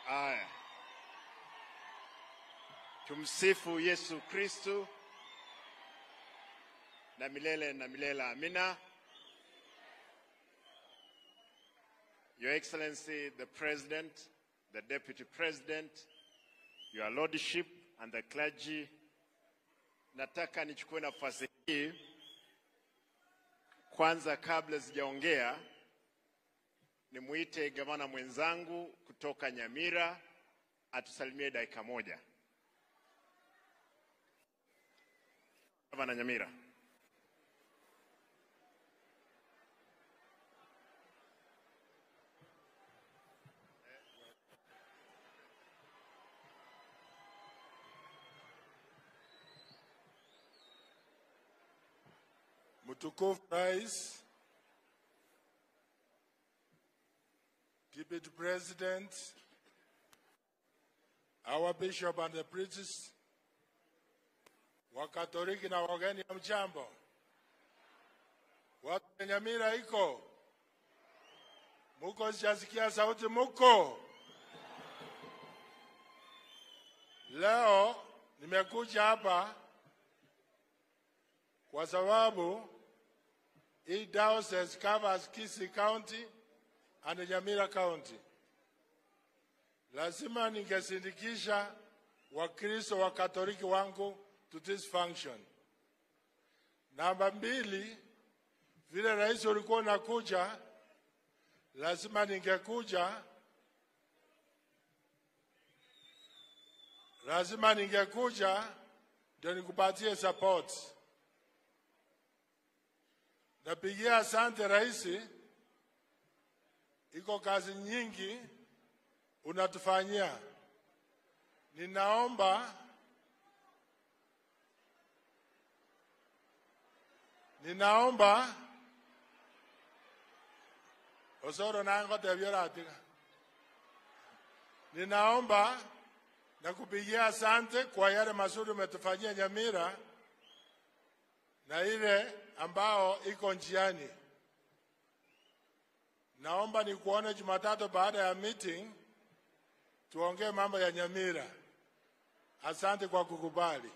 Aya, tumsifu Yesu Kristu na milele na milele. Amina. Your Excellency the President, the Deputy President, Your Lordship and the clergy, nataka nichukue nafasi hii kwanza, kabla sijaongea, nimuite gavana mwenzangu kutoka Nyamira atusalimie dakika moja. Gavana Nyamira. Mtukufu Rais, Deputy President, our Bishop and the priests, Wakatoliki na wageni wa mchambo, watu wa Nyamira iko muko, sijasikia sauti muko. Leo nimekuja hapa kwa sababu hii diocese covers Kisii County and Nyamira County. Lazima ningesindikisha Wakristo wa Katoliki wangu to this function. Namba mbili, vile rais ulikuwa unakuja, lazima ningekuja, lazima ningekuja ndio nikupatie support. Napigia asante rais, iko kazi nyingi unatufanyia. Ninaomba ninaomba osoro nango tebyoratika ninaomba na kupigia asante kwa yale mazuri umetufanyia Nyamira na ile ambao iko njiani. Naomba nikuone Jumatatu baada ya meeting, tuongee mambo ya Nyamira. Asante kwa kukubali.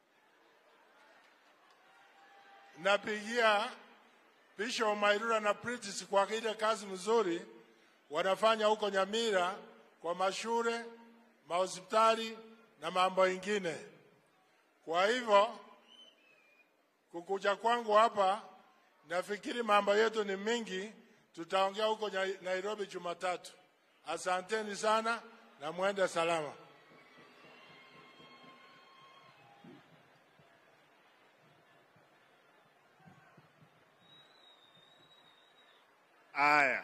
Napigia Bishop Mairura na Pritis kwa ile kazi mzuri wanafanya huko Nyamira kwa mashule, mahospitali na mambo ingine. Kwa hivyo kukuja kwangu hapa, nafikiri mambo yetu ni mingi, tutaongea huko Nya- Nairobi Jumatatu. Asanteni sana na mwende salama. Aya,